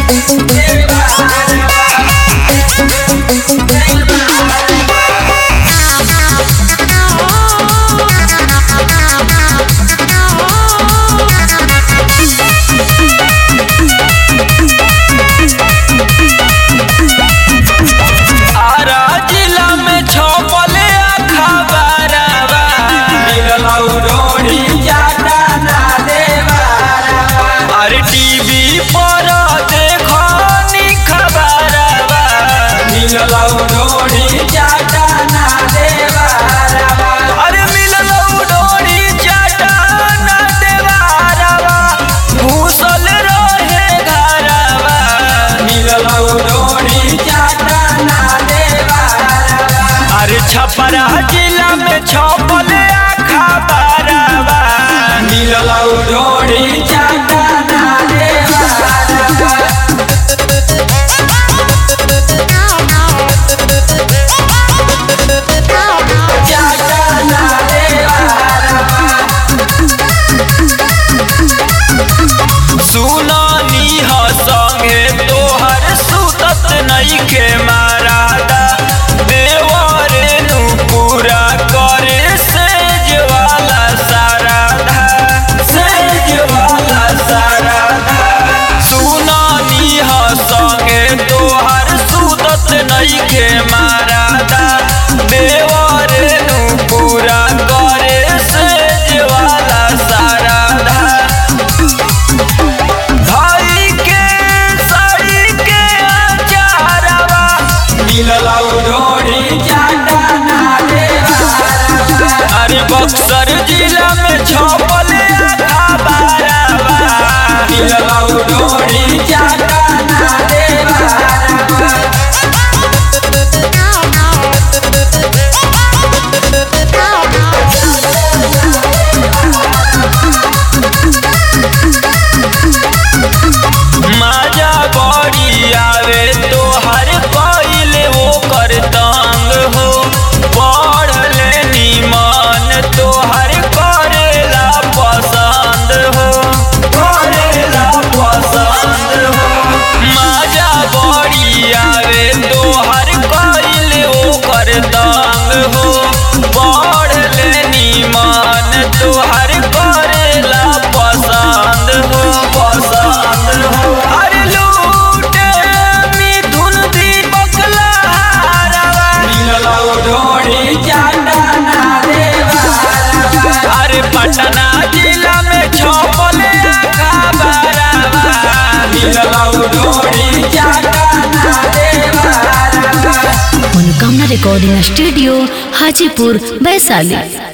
आरा जिला में छपले खबरवा मिललौ रोड़ी जाटा ना देवारवा अरे टीवी पर देखनी खबरवा मिललौ रोड़ी जाटा ना देवारवा अरे मिललौ रोड़ी जाटा ना देवारवा घूसल रहे घरवा मिललौ रोड़ी जाटा ना देवारवा अरे छपरा जिला में छपल खबरवा मिललौ रोड़ी जाटा ना देवारवा जाटा ना देवारवा सुनानी ह संगे तोहर सुतत नइखे मारादा देवरे नु पूरा करे सेज वाला साराधा सेज वाला साराधा सुनानी ह संगे तोहर सुतत नइखे मारादा देवरे नु पूरा करे सेज वाला साराधा भाई के साड़ी के अचारवा मिललौ रोड़ी जाटा ना देवारवा अरे बक्सर जिला में छपल खबरवा मिललौ रोड़ी जाटा ना देवारवा माजा बड़ी आवे तोहर कइले ओकर तंग हो पढ़ले निमन तोहर करेला पसंद हो करेला पसंद हो माजा बड़ी आवे तोहर कइले ओकर तंग हो पढ़ले निमन तोहर करेला पसंद हो पसंद हो अरे लूटे मिथुन दीपक लहरवा मिललौ ढोड़ी जाटा ना देवारवा अरे पटना जिला में छपले खबरवा मिललौ ढोड़ी जाटा ना देवारवा मनोकामना रिकॉर्डिंग स्टूडियो हाजीपुर वैशाली